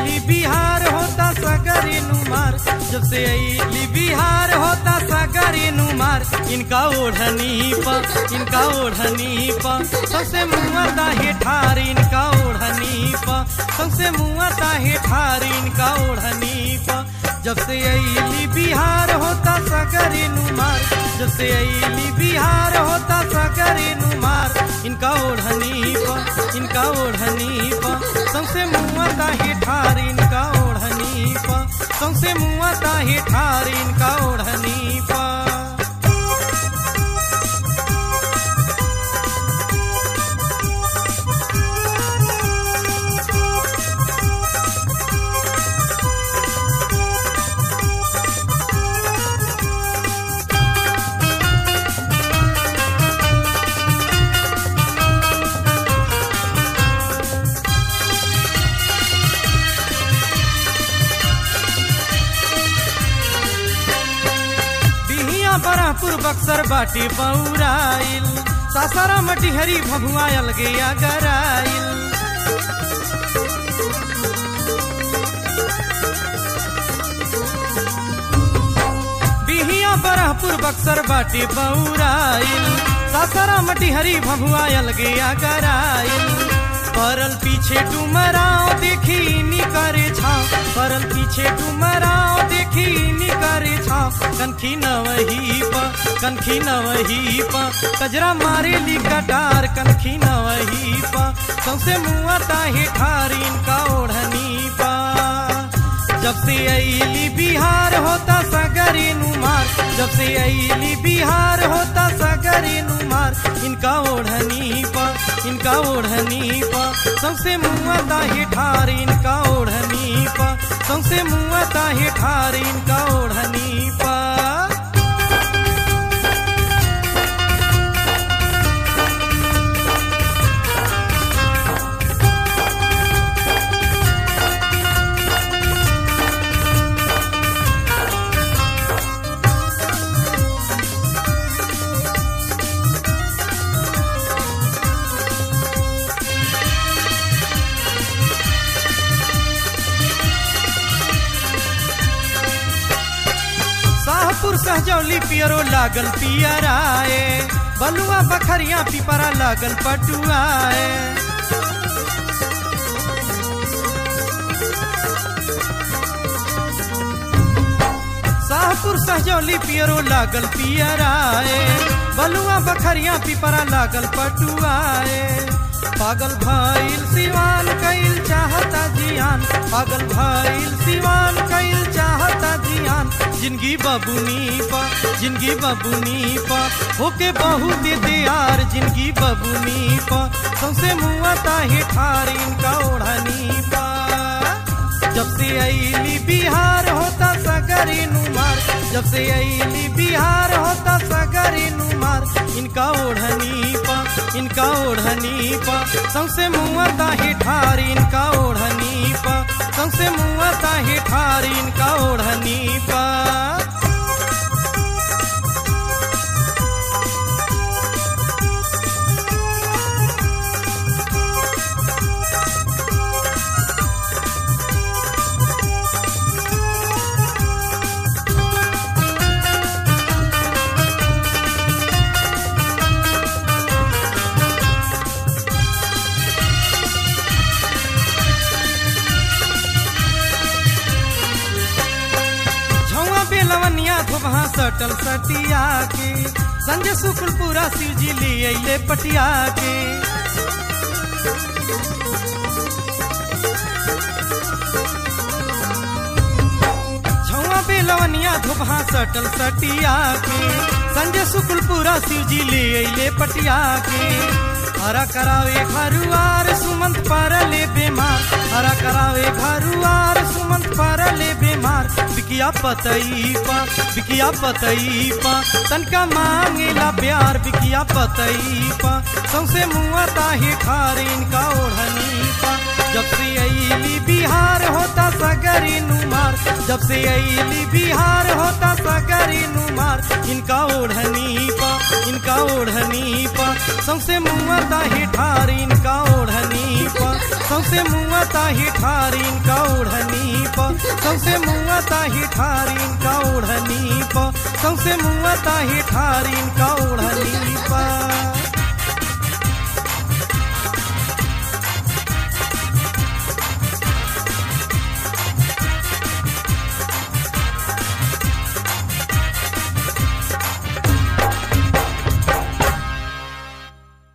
अली बिहार होता सगरी नुमार जब से अली बिहार होता सगरी नुमार इनका ओढ़नी पा इनका ओढ़नी पा सबसे मुआता है ठार इनका ओढ़नी पा सबसे मुआता है ठार इनका ओढ़नी पा जब से अली बिहार होता सगरी नुमार जब से अली बिहार होता सगरी नुमार इनका ओढ़नी पा इनका ओढ़नी पा सबसे मुआता है ठार इनका ओढ़नी पा सबसे मुआता है ठार इनका ओढ़नी पा बिहिया बरापुर बक्सर बाटी बौराइल सासारा मटिहरी भभुआयल गया गराइल बिहिया बरापुर बक्सर बाटी बौराइल सासारा मटिहरी भभुआयल गया गराइल परल पीछे डुमराव देखी निकरे छाव परल पीछे डुमराव देखी निकरे छाव कनखी न वही पा कनखी न वही पा कजरा मारे ली कटार कनखी न वही पा सबसे मुआता है ठार इनका ओढ़नी पा जब से अली बिहार होता सगरी नुमार जब से अली बिहार होता सगरी नुमार इनका ओढ़नी पा इनका ओढ़नी पा सबसे मुआता है ठार इनका ओढ़नी पा सबसे मुआता है ठार इनका ओढ़नी पा शाहपुर सहजौली पियरो लागल पियराए बलुआ बखरिया पिपरा लागल पटुआए शाहपुर सहजौली पियरो लागल पियराए बलुआ बखरिया पिपरा लागल पटुआए पागल भइल सिवान कैल चाहता जियान पागल भइल सिवान कैल चाहता जियान जिंदगी बबुनी पा जिंदगी बबुनी पा होके बहुत यार जिंदगी बबुनी पा सबसे मुआता है ठार इनका ओढ़नी पा जब से अली बिहार होता सगरी नुमार जब से अली बिहार होता सगरी नुमार इनका ओढ़नी पा इनका ओढ़नी पा सबसे मुआता है ठार इनका ओढ़नी पा सबसे मुआता है ठार इनका ओढ़नी पा झौआ बेलवनिया धोबहा सटल सटिया के संजय शुक्ल पूरा शिव जी ले अले पटिया के झौआ बेलवनिया धोबहा सटल सटिया के संजय शुक्ल पूरा शिव जी ले अले पटिया के हरा करावे घरुआर सुमंत परले बेमार हरा करावे घरुआर सुमंत परले बेमार बिकिया पतई पा बिकिया पतई पा तनका मांगेला प्यार बिकिया पतई पा सौसे मुआता है खार इनका ओढ़नी पा जब से अली बिहार होता सगरी नुमार जब से अली बिहार होता सगरी नुमार इनका ओढ़नी पा इनका ओढ़नी पा सबसे मुआता है ठार इनका ओढ़नी पा सौसे मुआ ताही ठारीन का ओढ़नी प सौसे मुआ ताही ठारीन का ओढ़नी प सौसे मुआ ताही ठारीन का ओढ़नी प